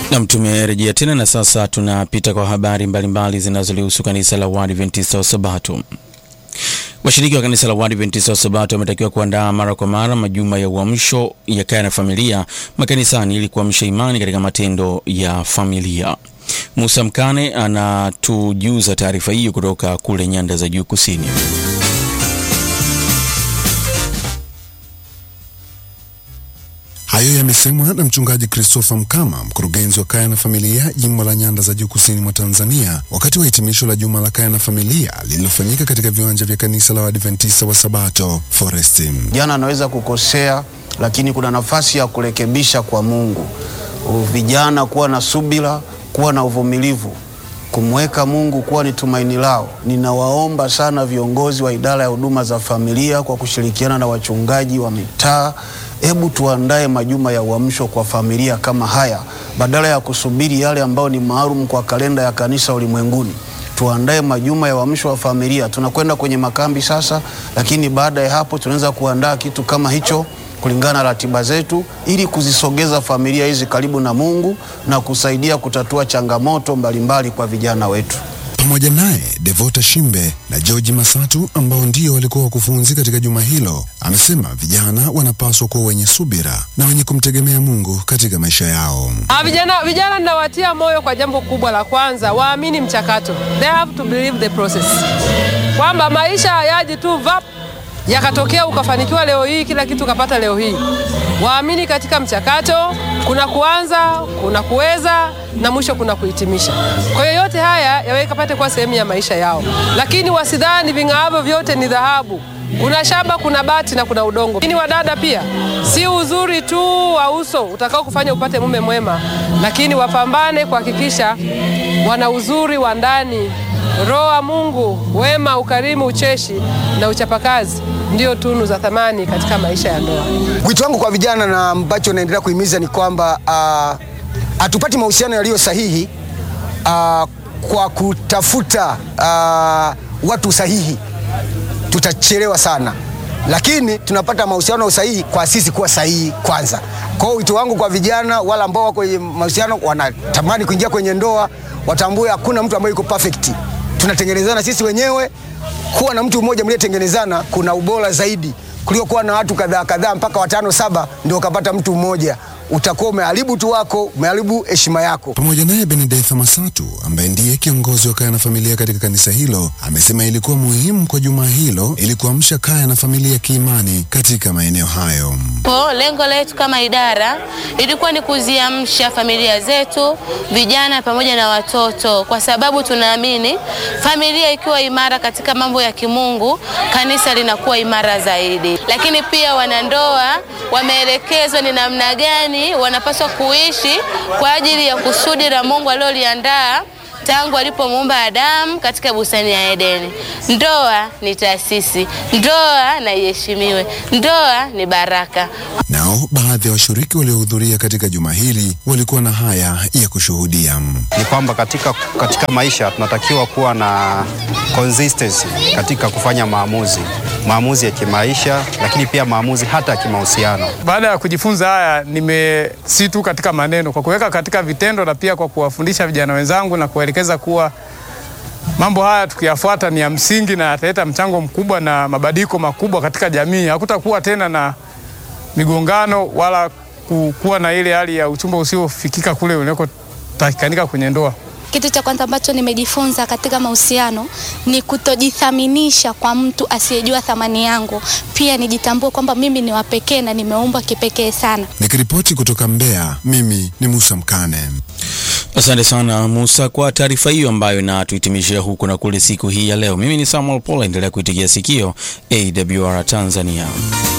Nam, tumerejea tena na sasa tunapita kwa habari mbalimbali zinazolihusu kanisa la Waadventista wa Sabato. Washiriki wa kanisa la Waadventista wa Sabato wametakiwa kuandaa mara kwa mara majuma ya uamsho ya kaya na familia makanisani ili kuamsha imani katika matendo ya familia. Musa Mkane anatujuza taarifa hiyo kutoka kule nyanda za juu kusini. Hayo yamesemwa na mchungaji Christopher Mkama, mkurugenzi wa kaya na familia jimbo la Nyanda za Juu kusini mwa Tanzania, wakati wa hitimisho la juma la kaya na familia lililofanyika katika viwanja vya kanisa la Waadventista wa Sabato Forest. Jana anaweza kukosea, lakini kuna nafasi ya kurekebisha kwa Mungu. Vijana kuwa na subira, kuwa na uvumilivu, kumweka Mungu kuwa ni tumaini lao. Ninawaomba sana viongozi wa idara ya huduma za familia kwa kushirikiana na wachungaji wa mitaa Hebu tuandae majuma ya uamsho kwa familia kama haya, badala ya kusubiri yale ambayo ni maalum kwa kalenda ya kanisa ulimwenguni. Tuandae majuma ya uamsho wa familia. Tunakwenda kwenye makambi sasa, lakini baada ya hapo tunaweza kuandaa kitu kama hicho kulingana na ratiba zetu, ili kuzisogeza familia hizi karibu na Mungu na kusaidia kutatua changamoto mbalimbali kwa vijana wetu. Pamoja naye Devota Shimbe na George Masatu ambao ndio walikuwa wakufunzi katika juma hilo, amesema vijana wanapaswa kuwa wenye subira na wenye kumtegemea Mungu katika maisha yao. Ah, vijana vijana ninawatia moyo kwa jambo kubwa la kwanza, waamini mchakato. They have to believe the process, kwamba maisha hayaji tu vap yakatokea ukafanikiwa leo hii kila kitu ukapata leo hii. Waamini katika mchakato, kuna kuanza, kuna kuweza na mwisho kuna kuhitimisha. Kwa hiyo yote haya yaweka pate kuwa sehemu ya maisha yao, lakini wasidhani ving'aavyo vyote ni dhahabu. Kuna shaba, kuna bati na kuna udongo. Lakini wadada pia, si uzuri tu wa uso utakao kufanya upate mume mwema, lakini wapambane kuhakikisha wana uzuri wa ndani, roho wa Mungu, wema, ukarimu, ucheshi na uchapakazi ndio tunu za thamani katika maisha ya ndoa. Wito wangu kwa vijana na ambacho naendelea kuhimiza ni kwamba hatupati uh, mahusiano yaliyo sahihi uh, kwa kutafuta uh, watu sahihi, tutachelewa sana, lakini tunapata mahusiano sahihi kwa sisi kuwa sahihi kwanza. Kwa hiyo wito wangu kwa vijana wala ambao wako kwenye mahusiano wanatamani kuingia kwenye ndoa, watambue hakuna mtu ambaye yuko perfect, tunatengenezana sisi wenyewe kuwa na mtu mmoja mliyetengenezana kuna ubora zaidi kuliko kuwa na watu kadhaa kadhaa mpaka watano saba ndio ukapata mtu mmoja. Utakuwa umeharibu tu wako, umeharibu heshima yako. Pamoja naye Benedetha Masatu ambaye ndiye kiongozi wa kaya na familia katika kanisa hilo amesema ilikuwa muhimu kwa juma hilo ili kuamsha kaya na familia kiimani katika maeneo hayo. Po, lengo letu kama idara ilikuwa ni kuziamsha familia zetu, vijana pamoja na watoto, kwa sababu tunaamini familia ikiwa imara katika mambo ya kimungu, kanisa linakuwa imara zaidi. Lakini pia wanandoa wameelekezwa ni namna gani wanapaswa kuishi kwa ajili ya kusudi la Mungu aliloliandaa tangu alipomuumba Adamu katika bustani ya Edeni. Ndoa ni taasisi, ndoa na iheshimiwe, ndoa ni baraka. Nao baadhi ya washiriki waliohudhuria katika juma hili walikuwa na haya ya kushuhudia. Ni kwamba katika, katika maisha tunatakiwa kuwa na consistency katika kufanya maamuzi, maamuzi ya kimaisha, lakini pia maamuzi hata ya kimahusiano. Baada ya kujifunza haya, nime si tu katika maneno, kwa kuweka katika vitendo na pia kwa kuwafundisha vijana wenzangu na kuwaelekeza kuwa mambo haya tukiyafuata ni ya msingi na yataleta mchango mkubwa na mabadiliko makubwa katika jamii. Hakutakuwa tena na migongano wala kuwa na ile hali ya uchumba usiofikika kule unakotakikanika kwenye ndoa. Kitu cha kwanza ambacho nimejifunza katika mahusiano ni kutojithaminisha kwa mtu asiyejua thamani yangu. Pia nijitambue kwamba mimi ni wa pekee na nimeumbwa kipekee sana. Nikiripoti kutoka Mbeya, mimi ni Musa Mkane. Asante sana Musa kwa taarifa hiyo ambayo inatuhitimishia huku na kule siku hii ya leo. Mimi ni Samuel Paul, endelea kuitigia sikio AWR Tanzania.